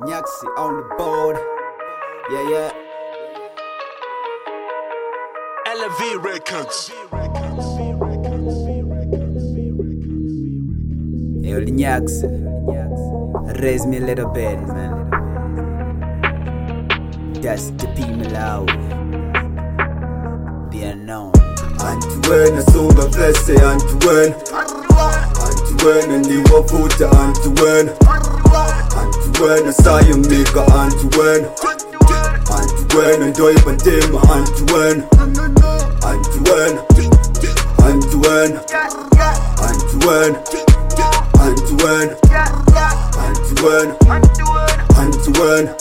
Nyaxi on the board. Yeah, yeah. LV Records. Yo, Nyaxi. Raise me a little bit, man. That's the people loud. Be unknown. Antiwena sunga flese antiwena Antiwena ndiwavuta antiwena Antiwena sayamika antiwena Antiwena ndoyiba ntima antiwena Antiwena Antiwena Antiwena Antiwena Antiwena Antiwena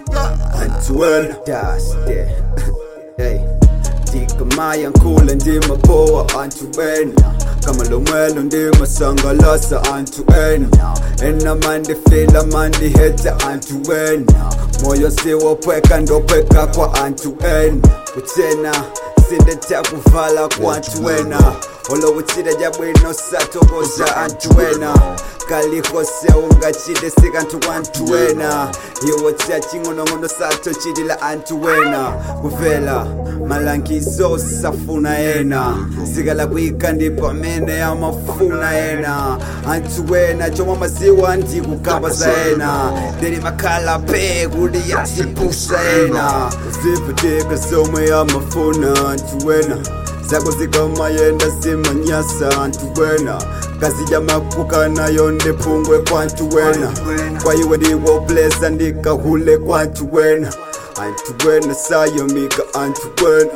Antiwena Das der. Hey. Ndikamaya nkula ndimapoa antiwena kama lomwelo ndimasangalasa antiwena enamandifila mandiheta antiwena moyo siwopweka ndopweka kwa antiwena utena sindeta kuvala kwa antiwena olowutsile jabwino satokoza antiwena kalihose ungachide sikantu antiwena iwo tsya ching'onong'ono sato chilila antiwena kuvela malangizo safuna ena sikala kwika ndipo amene amafuna ena antiwena chomwe maziwa ndikukamba za ena ndili makhala pe kuli yasipusa ena zivutika zomwe amafuna antiwena zako zikamayenda simanyasa antiwena kazija makuka nayo ndipungwe kwantuwena kwa iwe ndiwo blesa ndikahule kwantuwena antiwena sayomika antiwena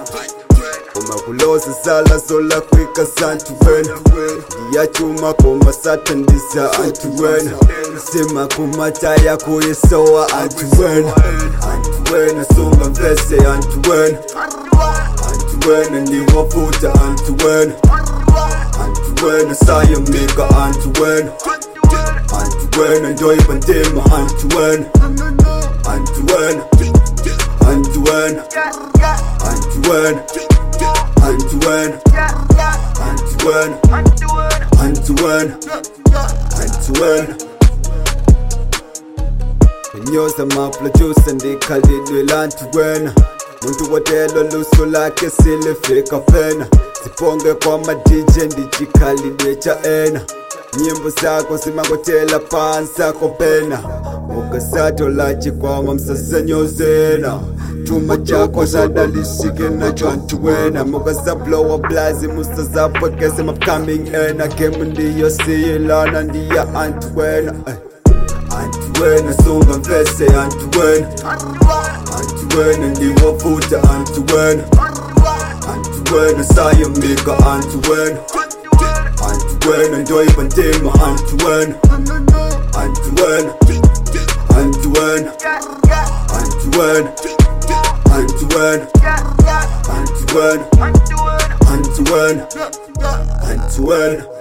umakuloza zala zolakwika santuwena ndiyachuma koma satandisa antiwena sima kumataya kuyisowa antiwena antiwena sunga mvese antiwena antiwena ndiwavuta antiwena antiwena sayamika antiwena antiwena ndoyiba ntima antiwena antiwena antiwena antiwena antiwena antiwena antiwena antiwena kunyoza maprodusa ndikhalidwe lantiwena muntu wotelo luso lakhe silifika pena siponge kwa madj ndichikhalidwe cha ena nyimbo zako zimangotela pansa kopena ukasatola chikwama msasanyozena chuma chako zadalisike nacho antiwena mukasablowa blazi musazapwekese mapcoming ena gemu ndiyo siyilana ndiya antiwena eh. antiwena sunga mvese antiwena antiwena ndiwavuta antiwena antiwena sayamika antiwena antiwena ndoyiba ntima antiwena antiwena antiwena antiwena antiwena antiwena antiwena antiwena